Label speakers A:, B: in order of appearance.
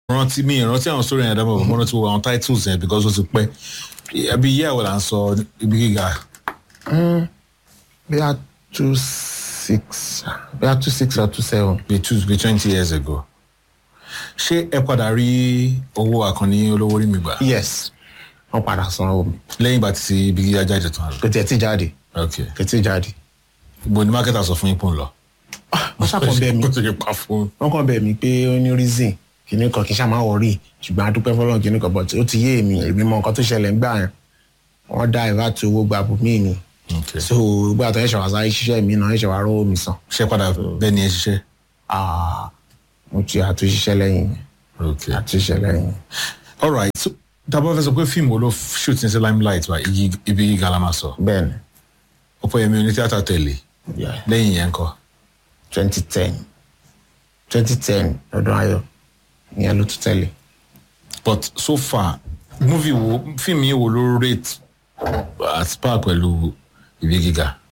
A: rántí mi ìrántí àwọn story yẹn dábọ̀ mo rántí wo àwọn titles yẹn because ó ti pẹ́ ẹbí yẹ́ ẹ̀wọ̀ là ń sọ ibi gíga
B: bí a two six bí a two six or two seven.
A: bíi two bíi twenty years ago ṣé ẹ padà rí owó àkànní olówó rí mi gbà
B: yes wọ́n padà sanwó mi
A: lẹ́yìn ìgbà tí ibi gíga jáde tán
B: kò tiẹ̀ tí jáde
A: ok
B: kò tí jáde.
A: ibo ni marketer sọ fún yín pò ń lọ.
B: wọ́n ṣàkàn bẹ́ẹ̀ mi
A: kó tó yẹ pa fún
B: wọ́n kàn bẹ́ẹ̀ mi pé ó ní reason kìíní kan kì í ṣàmà wọ̀rí ṣùgbọ́n adúpẹ́ fọlọ́run kìíní kan but ó ti yé èmi èmi mọ nǹkan tó ṣẹlẹ̀ ń gbà yẹn wọ́n dá ìwà tó owó gba bùnmí mi
A: ok
B: so gbà tó ẹ̀ṣẹ̀ wá sáré ṣiṣẹ́ mi náà ẹ̀ṣẹ̀ wá rówó mi san
A: ṣé padà bẹ́ẹ̀ ni ẹ ṣiṣẹ́
B: Ah, mo ti àtúnṣiṣẹ́ lẹ́yìn yẹn
A: ok
B: àtúnṣiṣẹ́ lẹ́yìn yẹn.
A: alright so dábàá fẹ́ sọ pé fíìmù wo ló shoot ní sí limelight wa igi- ibi gíga la máa sọ
B: bẹ́ẹ̀ ni
A: ọ̀pọ̀yẹmí oní tíátà tẹ̀lé
B: yeah.
A: lẹ́yìn yẹn kọ́
B: twenty ten twenty ten ọdún ayọ̀ ìyẹn ló tún tẹ̀lé.
A: but so far movie wo fíìmù yìí wo ló rate at par pẹ̀lú ibi gíga